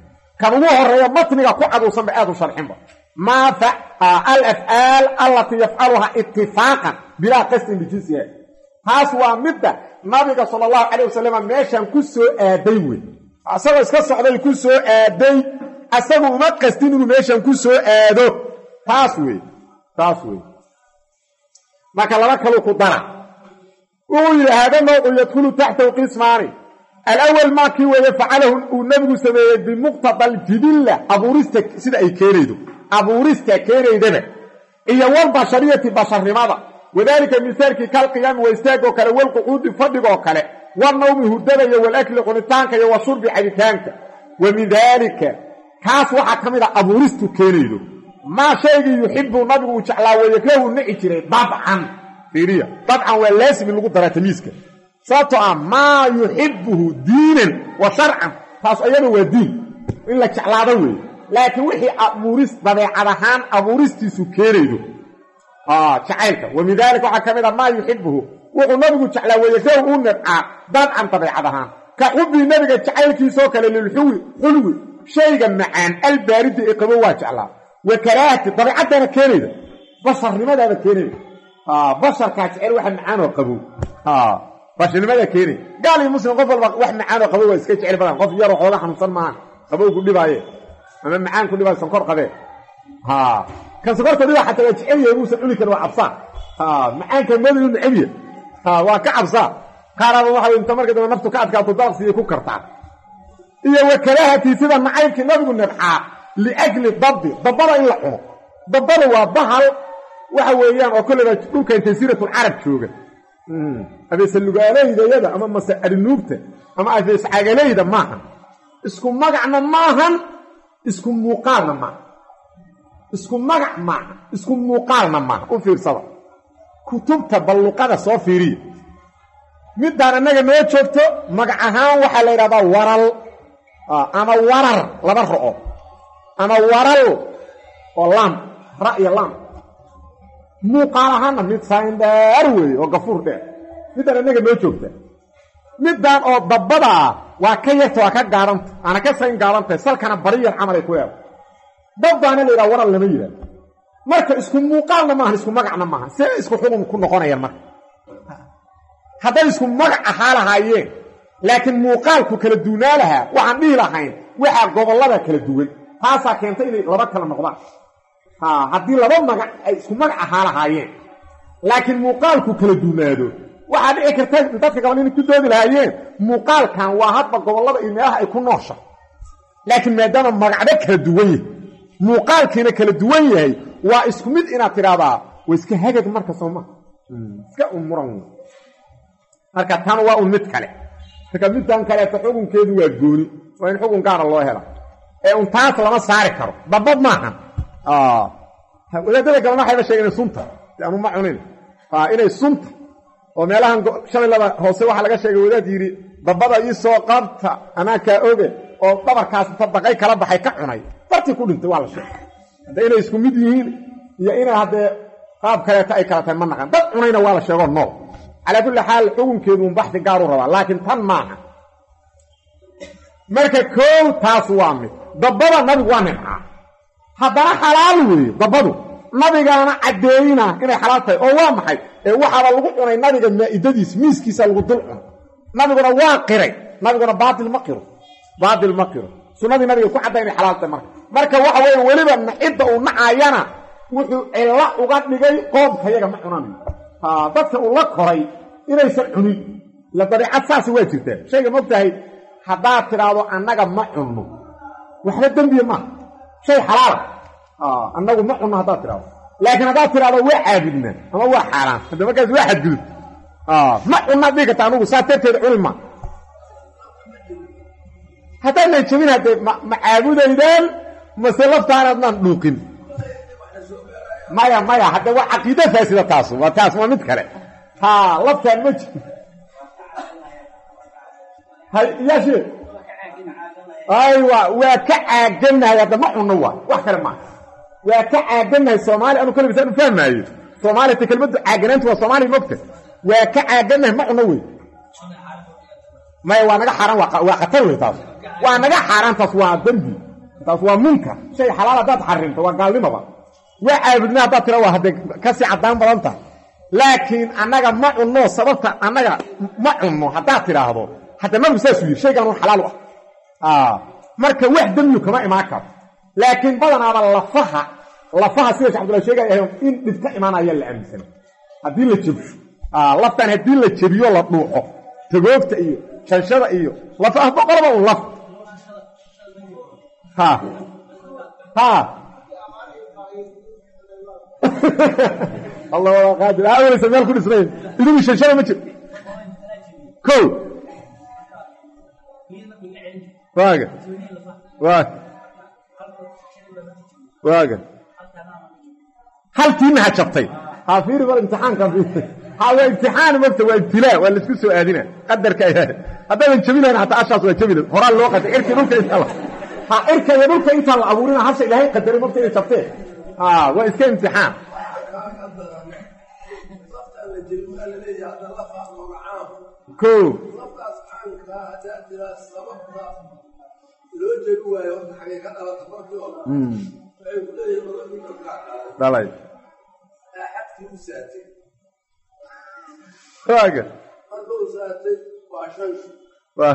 kan ugu horeeya matniga ku caduusanba aad u sharxinba maa alafcaal allatii yafcaluhaa itifaaqan bilaa qasdin bijinsiha taas waa midda nabiga sala allahu calayh wasalam meeshan ku soo aaday wey asagoo iska socday ku soo aaday asagu uma qastin inuu meeshan ku soo aado taas wey taas wey marka laba kaluu ku dara wuxuu yidhi haada nawcu yadkhulu taxtahu qismaani alawal maa kii weeye facalahu uu nebigu sameeyey bimuqtada aljidilla abuurista sida ay keenaydo abuurista keenaydaba iyo walbashariyati basharnimada wadaalika misaalkii kalqiyaami waa istaagoo kale walqucuudi fadhigoo kale walnawmi hurdada iyo walakli cunitaanka iyo washurbi cabitaanka wa min daalika kaas waxaa ka mid a abuuristu keenaydo maa shaygii yuxibu nabigu uu jeclaa weeyakrahu nici jiray dabcan fiiriya dabcan waa laasim in lagu daraa tamiiska sababtoo ah maa yuxibuhu diinan wa sharcan taas ayada waa diin in la jeclaado weeye laakiin wixii abuuris dabeecad ahaan abuuristiisu keenaydo jacaylka wa min daalika waxaa ka mid a maa yuxibuhu wuxuu nabigu jeclaa weeyakrahu uu nibcaa dabcan dabeecad ahaan ka xubii nabiga jacaylkiisoo kale lilxuwi xulwi shayga macaan albaaridi ee qabo waa jeclaa wa karaahati dabeicaddaana keenayda basharnimadaada keenayda basharkaa jecel waxa macaanoo qabow basharnimadaa keenay gaal iyo muslim qof walba wax macaanoo qabow waa iska jecel badan qof yaroo xooga xanuunsan maaha qabow ku dhibaaye ama macaan ku dhibaayo sankor qabee kan sankorta dhibaa xataa waa jecel yahay muusan cuni karin waa cabsaa macaanka madayu necebya waa ka cabsaa qaaraaba waxa inta marka dambe naftu ka adkaato daaqsiiyay ku kartaa iyo wa karaahatii sida nacaybkii nabigu nibcaa liajli dabdi dabbada in la cuno dabbada waa bahal waxa weeyaan oo kolleyba dhulkan jasiiratulcarab jooga abeesalugaaleyda ama mase arinuugta ama abeescagaleyda maahan isku magacna maahan isku muuqaalna maaha isku magac maaha isku muuqaalna maaha u fiirsada kutubta balluqada soo fiiriya middaan annaga noo joogto magac ahaan waxaa la yidhahdaa waral ama warar laba ro'o ama waral oo laam ra iyo laam muuqaal ahaanna mid saindheer weeye oo gafuur dheer middaan annaga noo joogta middaan oo dabbadaa waa ka yarta waa ka gaadhanta aana ka sayn gaadhantahay salkana bariyar camal ay ku leedahay dabdaana la yidhaha waral lama yidhahdo marka isku muuqaalna maahan isku magacna maahan see isku xugun ku noqonayaan marka hadday isku magac ahaa lahaayeen laakiin muuqaalku kala duunaa lahaa waxaan dhihi lahayn waxaa gobollada kala duwan taasaa keentay inay laba kala noqdaan haddii laba magac ay isku magac ahaa lahaayeen laakiin muuqaalku kala duunaado waxaa dhici karta dadka gabal inay ku doodi lahaayeen muuqaalkan waa hadba gobollada iyo meelaha ay ku noosha laakiin maadaama magacba kala duwan yahay muuqaalkiina kala duwan yahay waa isku mid inaad tidhaahdaa waa iska hagag marka sooma iska umuran marka tan waa un mid kale marka midtan kaleeto xukunkeedu waa gooni waa in xukun gaara loo hela ee un taas lama saari karo dabad maahan wadaadada gabalna waxayba sheegeen inay sunta anu ma cunin inay sunta oo meelahan shabeellada hoose waxaa laga sheegay wadaad yidhi dabada ii soo qabta anaa kaa oge oo dhabarkaas inta daqay kala baxay ka cunay bartii ku dhintay waa la sheegay hadda inay isku mid yihiin iyo inay haddee qaab kaleeto ay kala tahay ma naqan dad cunayna waa la sheegoo nool calaa kulli xaal xukunkeedu un baxdi gaaru rabaa laakiin tan maaha marka koow taas waa mid dabbada nabigu waa nimcaa haddana xalaal weeye dabbadu nabigaana caddeeyina inay xalaal tahay oo waa maxay ee waxaaba lagu cunay nabiga maa'idadiis miiskiisa lagu dul cunay nabiguna waa qiray nabiguna baatil ma qiro baatil ma qiro sunnadii nabiga ku cadday inay xalaal tahay marka marka waxa weeye weliba cidda uu nacaayana wuxuu cilla uga dhigay qoomkayaga ma cunanayo dadka uu la koray inaysan cunin la dabiicad saasi waa jirtaa shayga mogtahay haddaad tidhaahdo annaga ma cunno waxba dembiya maaha shay xalaala annagu ma cunno haddaad tidhahdo laakiin haddaad tidhahdo waa caabudnaa ama waa xaaraan hadda markaas waa xadgudub ma cunnaad dhigi karta anugu saas darteeda cuni ma haddaadnan jebin haddee ma caabudaydaan mase laftaanaadnaan dhuuqin maya maya hadde waa caqiida faasida taasu waa taas waa mid kale ha laftaan ma jiro hay yaashe aywa waa ka caaganahay hadda ma cunno waa wax kale maaha waa ka caaganahay soomaali anu kale bisaan u fahmaayo soomaaliya ta kelmaddu caaganaantu waa soomaaliya mogta waa ka caaganahay ma cunno wey maya waa naga xaaraan waa khatar wey taas waa naga xaaraan taas waa dembi taas waa munkar shay xalaal haddaad xarimto waa gaalnimoba waa caabudna haddaad tira waa haddee kasii caddaan badan tahay laakiin annaga ma cunno sababta annaga ma cunno haddaad tidhaahdo hadda nabigu saasuu yidhi shaygan un xalaal u ah marka wax demyu kama imaan karo laakiin badanaaba lafaha lafaha sida shek abdullah sheegaya in dhibka imaanaya la aaminsana haddii la jebsho laftan haddii la jebiyo la dhuuxo tagoogta iyo shanshada iyo lafaha boqolba un laf ha ha allah waa qaadir aweleysa meel ku dhisnayn idigu shanshada ma jiro ko waaga waa waaga halkiina ha jabtay ha fiiri bal imtixaanka ha waa imtixaan mogta waa ibtilaa waa laisku soo aadina qadarka haddaadan jabinayn hataa ashaas waa jabina horaa loo qatay cirkii dhulka inta la ha cirka iyo dhulka intaan la abuurina hasha ilaahay qadaray mogta inay jabtee ha waa iska imtixaan ko dhalay waaga waa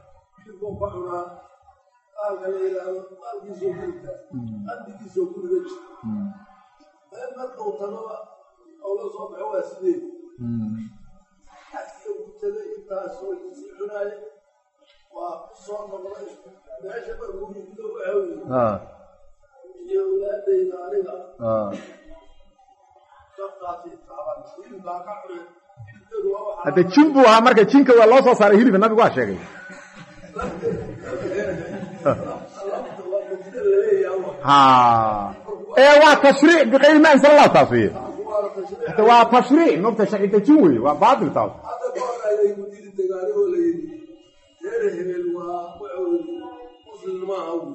waa kusoo noqday meesha markuuido waxawy iyo walaadayda aniga sabtaasi taaban hilibaa ka cunay hilibkeedu waa waxaa hadde jin buu ahaa marka jinka waa loo soo saaray hilibka nabigu waa sheegay lafta waa madina laleeyaha ha ee waa tashriic biqayri ma ansala allah taas weye waana tashriic hade waa tashriic mogta sharci dejin weye waa baatil taas hadda kuhorayday mudiri dagaalihoo la yidhi reer hebel waa waxoodi muslim maaha wy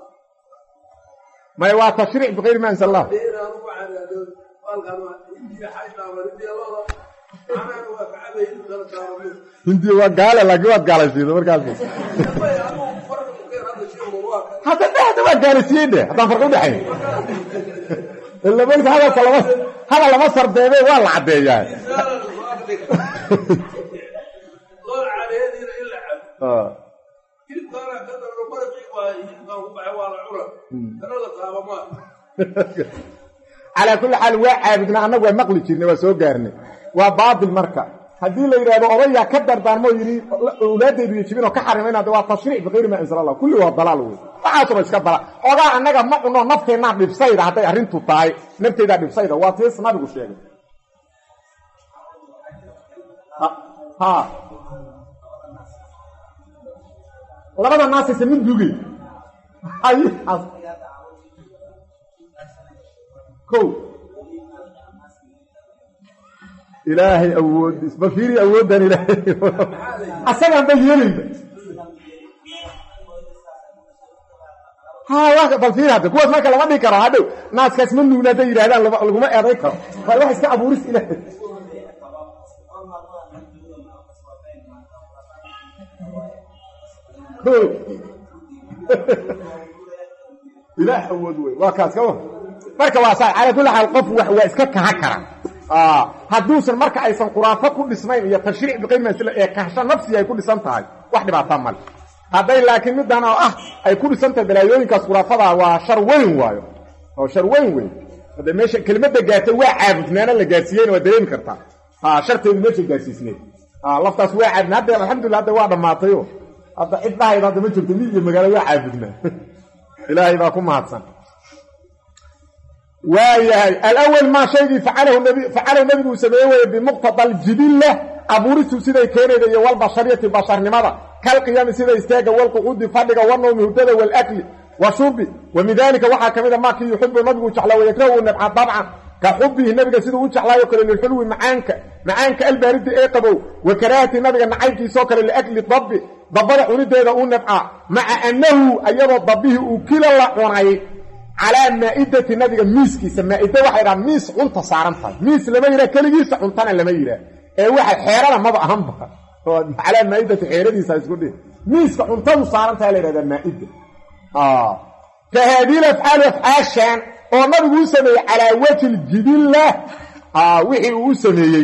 maya waa tashriic biqayri ma ansala allah inaan ugu canaado halkan indiya xaydhaama indiya looda macnaana waa kacabay hilibkana taaramo hindiya waa gaale laakiin waad gaalaysiida markaas may anugu farqa ukeen hadda sheego waa ka hadda de hadda waa gaalaysiiyey de haddaan farqi udhexayn ila marka hadalka lama hadal lama sardeebe waa la caddeeyaa loo cadeediina in la cabo Ah. hilibkaana ka darano maraqii waa hilibkaan ku baxay waa la cuna kana la taaba maa calaa kulli xaal waa caabudnaa annagu waa maqli jirnay waa soo gaarnay waa baatil marka haddii la yidhahdo odayaa ka dardaarmoo yidhi awlaadaydu iyo jibinoo ka xarimayna de waa tashriic biqayri ma ansala allah kulli waa dalaal wey waxaasuna iska dalaal ogaa annaga ma cuno nafteennaa dhibsayda hadday arrintu tahay nafteydaa dhibsayda waa tiis nabigu sheegay ha ha labada naasaysa mid dugay hay ko ilaahay awoodis ma fiiri awooddan ilaahay asagaan ba yeelayba ha waa bal fiiri hadda kuwaas marka lama dhigi karo hadhow naaskaas ma nuugna hadday yidhahdaan lama- laguma eeday karo waa wax iska abuuris ilaahay ko ilaah awood wey waa kaas ka war marka waa saa calaa kulli xaal qof wax waa iska kaha kara hadduusan marka aysan khuraafo ku dhisnayn iyo tashriic biqaymasl ee kahsho nafsiga ay ku dhisan tahay wax dhibaataa male hadday laakiin middan oo ah ay ku dhisan tahay balaayooyinkaas khuraafadaa waa shar weyn waayo oo shar weyn wey hadda meesha kelimadda gaartay waa caabudnaana la gaarsiiyeyna waa dareemi kartaa ha sharteedu meesha gaarsiisneed laftaas waa caabudna hadda alxamdulillah hadda waa dhammaatayo hadda cid dhahayda hadda ma jirto mi iyo magaalo waa caabudnaa ilaahay baa ku mahadsan waayahay alawal maa shaygii facalahu nabi facalahu nabigu uu sameeye weye bimuqtada aljibilla abuuristu siday keenayda iyo walbashariyati basharnimada kalqiyaami sida istaaga walqucuudi fadhiga wanowmi hurdada walakli washurbi wa min dalika waxaa ka mid a maakii yuxibu nabigu jeclaa wayakrahu uu nabca dabcan ka xubihi nabiga siduu u jeclaayo kale lilxulwi macaanka macaanka albaaridi ee qabow wa karaahati nabiga nacaybkiisoo kale liakli dabbi dabbada cunideeda uu nabcaa maca annahu ayadoo dabbihii uu kila la cunay calaa maa'idati nabiga miiskiisa maa'ida waxay dhaha miis cunta saaran tahay miis lama yidhaha keligiisa cuntana lama yidhaah ee waxa xeerana maba ahanba oo calaa maa'idati xeeradiisa isku dhihi miiska cuntadu saaran tahay la yidhahdaa maa'ida fa haadihi afcaalu afcaashan oo nabigu u sameeyey calaa wajhi ljibilla wixii uu u sameeyey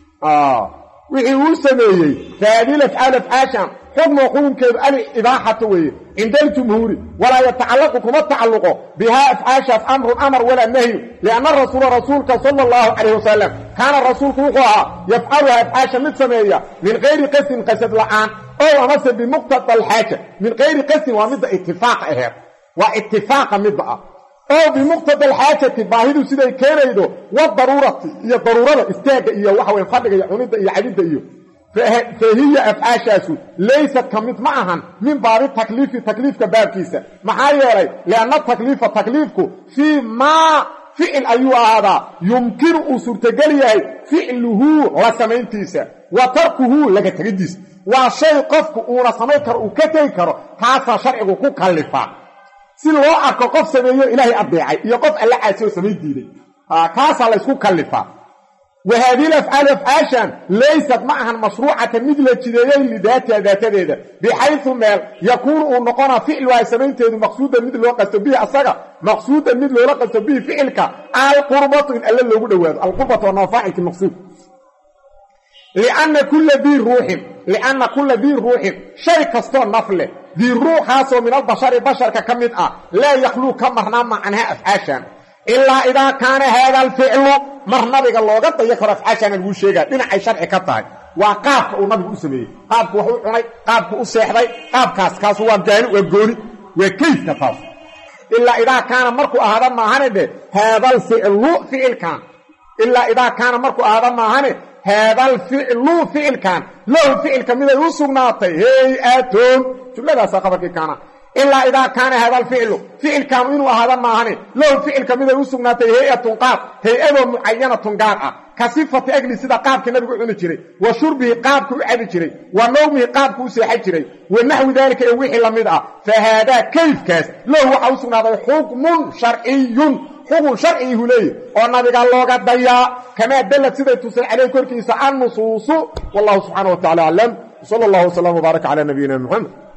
wixii uu sameeyey fa haadihi afcaalu afcaashan xukmu xukunkeedu alibaaxata weeye cinda aljumhuuri walaa yatacallaqu kuma tacalluqo bihaa afcaashaas amrun amar walaa nahyu lianna rasuula rasuulka sala allahu calayh wasalam kaana rasuulku wuxuu ahaa yafcaluha afcaasha mid sameeya min kayri qasdin qasad la'aan ow amase bimuqtada alxaaja min kayri qasdin waa midda itifaaqa aheed waa itifaaqa midda ah oo bimuqtada alxaajati baahidu siday keenaydo wadaruurati iyo daruurada istaagga iyo waxa weye fadhiga iyo cunidda iyo cabidda iyo fahiya afcaashaasu laysat ka mid ma ahan min baabi takliifi takliifka baabkiisa maxaa yeelay lianna takliifa takliifku fii maa ficil ayuu ahaadaa yumkinu uu suurtogel yahay ficluhu la samayntiisa wa tarkuhu laga tegidiisa waa shay qofku uuna samayn karo uu ka tegi karo taasaa sharcigu ku kallifaa si loo arko qof sameeyo ilaahay addeecay iyo qof alla caasi oo samayn diiday kaasaa laysku kallifaa wa haadihi afcaalu afcaashan laysat ma ahan mashruucatan mid la jideeyey lidaatiha daatadeeda bixaysu meel yakuunu uu noqonaa ficluha samaynteedu maqsuudan mid loo qasto bihi asaga maqsuudan mid loola qasto bihi ficilka alqurbatu in alle loogu dhowaado alqurbatu waa nafaacilki maqsuud lianna kulla dii ruuxin lianna kulla dii ruuxin shay kastoo naf leh dii ruuxaasoo min albashari basharka ka mid ah laa yakhluu ka marnaa macnaha afcaashan ilaa idaa kaana haada alficlu mar nabiga looga dayo karo afcaashana laguu sheegaa dhinacay sharci ka tahay waa qaabka uu nabigu u sameeyey qaabku wax u cunay qaabku u seexday qaabkaas kaasu waa gaani waa gooni waa kayfka taas ilaa idaa kaana markuu ahaada maahane dhe haadalficlu ficilkan ilaa idaa kaana markuu ahaada maahane haadalficlu ficilkan lahu ficilka miday u sugnaatay hey-atoon jumladaasaa qabarkii kaana ilaa idaa kaana hada alficlu ficilkaanu inuu ahaada maahane lahu ficilka miday u sugnaatay hay-atun qaab hay-adoo mucayanatun gaar ah ka sifati agli sida qaabkii nabigu cuni jiray wa shurbihi qaabku u cabi jiray wa nawmihi qaabku u seexan jiray wa naxwi daalika ee wixii la mid ah fa haadaa kayfkaas lahu waxaa u sugnaaday xukmun sharciyun xukun sharcigiihu leeyahy oo nabiga looga dayaa kamaa dallad siday tusay caleyh korkiisa annusuusu wallahu subxaana wa tacala aclam sala allahu wasalam wbaaraka calaa nabiyina muxamed